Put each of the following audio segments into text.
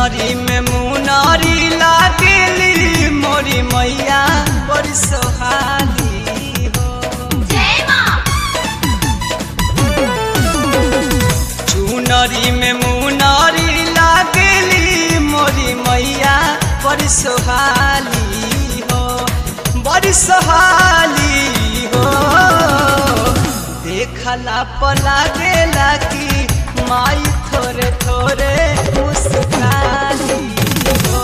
चुनरी में मुनरी लागेली मोरी मैया बड़ी सोहाली हो जय माँ चुनरी में मुनरी लागेली मोरी मैया बड़ी सोहाली हो बड़ी सोहाली हो देखला पला गेला कि माई थोरे थोरे मुस्काली हो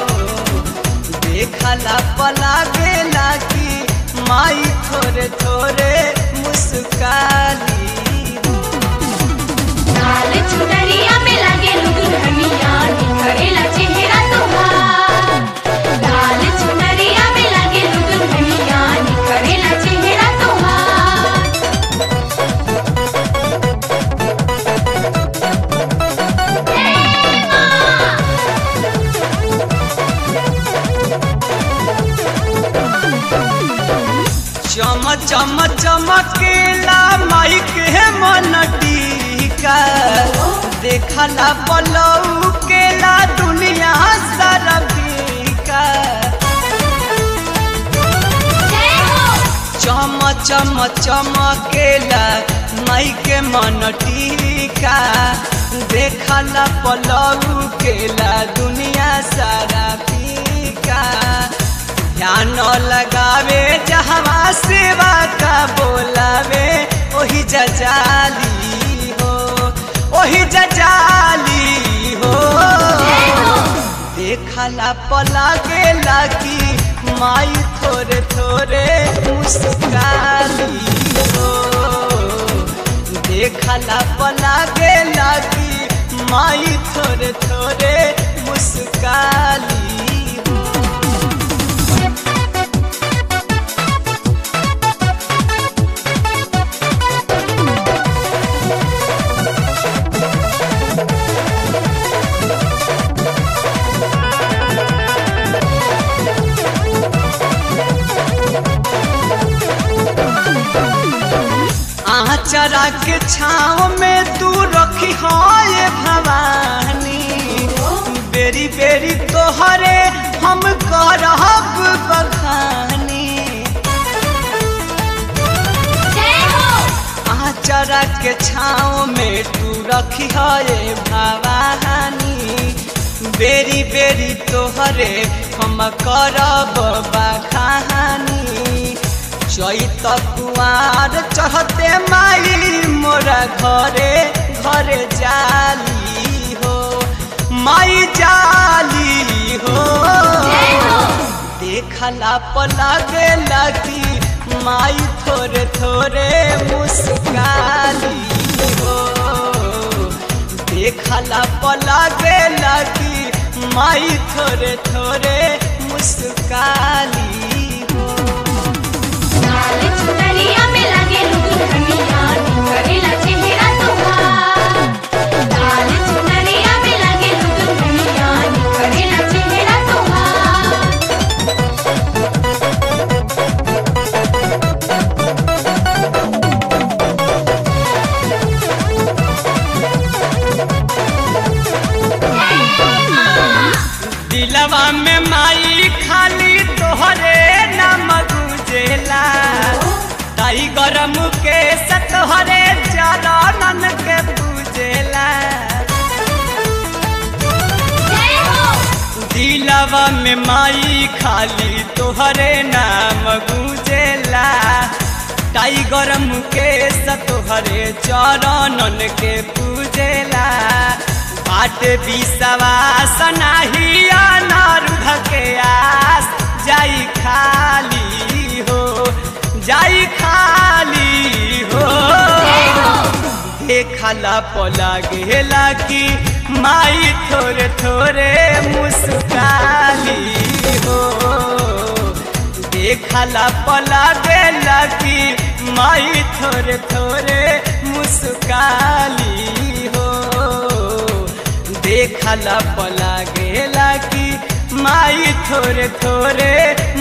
देखला पला गेला कि माई थोरे थोरे मुस्काली हो लाल चुनरिया में लगे दुल्हनिया निखरेला चेहरा तुम्हार लाल चुनरिया में लगे दुल्हनिया निखरेला चेहरा तुम्हार जय माँ चम चम चमकेला माई के मन टीका देखला बलऊ केला दुनिया सारा फीका जय हो चम चम चमकेला माई के मन टीका देखला पलऊ केला दुनिया सारा फीका ध्यान लगावे जहवा सेवा का बोलावे ओही जजाली हो ओही जजाली हो देखला पला गेला कि माई थोरे थोरे मुस्काली हो देखला पला गेला कि माई थोरे थोरे मुस्काली हो आचरा के छाव में तू रखी हो ये भवानी बेरी बेरी तोहरे हम करब बखानी जय हो आचरा के छाव में तू रखी हो ये भवानी बेरी बेरी तोहरे हम करब बखानी चैत कुआर चढ़ते माई मोरा घरे घरे जाली हो माई जाली हो जय हो देखला पला गेला कि माई थोरे थोरे मुस्काली हो देखला पला गेला कि माई थोरे थोरे मुस्काली हो लाल चुनरिया में लगे दुल्हनिया निखरेला चेहरा तुम्हार लाल चुनरिया में लगे दुल्हनिया निखरेला चेहरा तुम्हार दिलवा में माई खाली तोहरे नाम गुजेला ताई गरम के सतहरे चरणन के पूजेला जय हो दिलवा में माई खाली तोहरे नाम गुजेला ताई गरम के सतोहरे चरणन के पूजेला बाट विश्वास नाही अनारुध के आस जाई खाली हो जाई खाली हो जय हो देखला पला गेला कि माई थोरे थोरे मुस्काली हो देखला पला गेला कि माई थोरे थोरे मुस्काली हो देखला पला गेला कि माई थोरे थोरे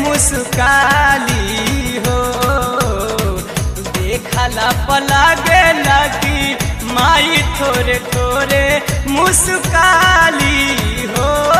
मुस्काली हो देखला पला गेला कि माई थोरे थोरे मुस्काली हो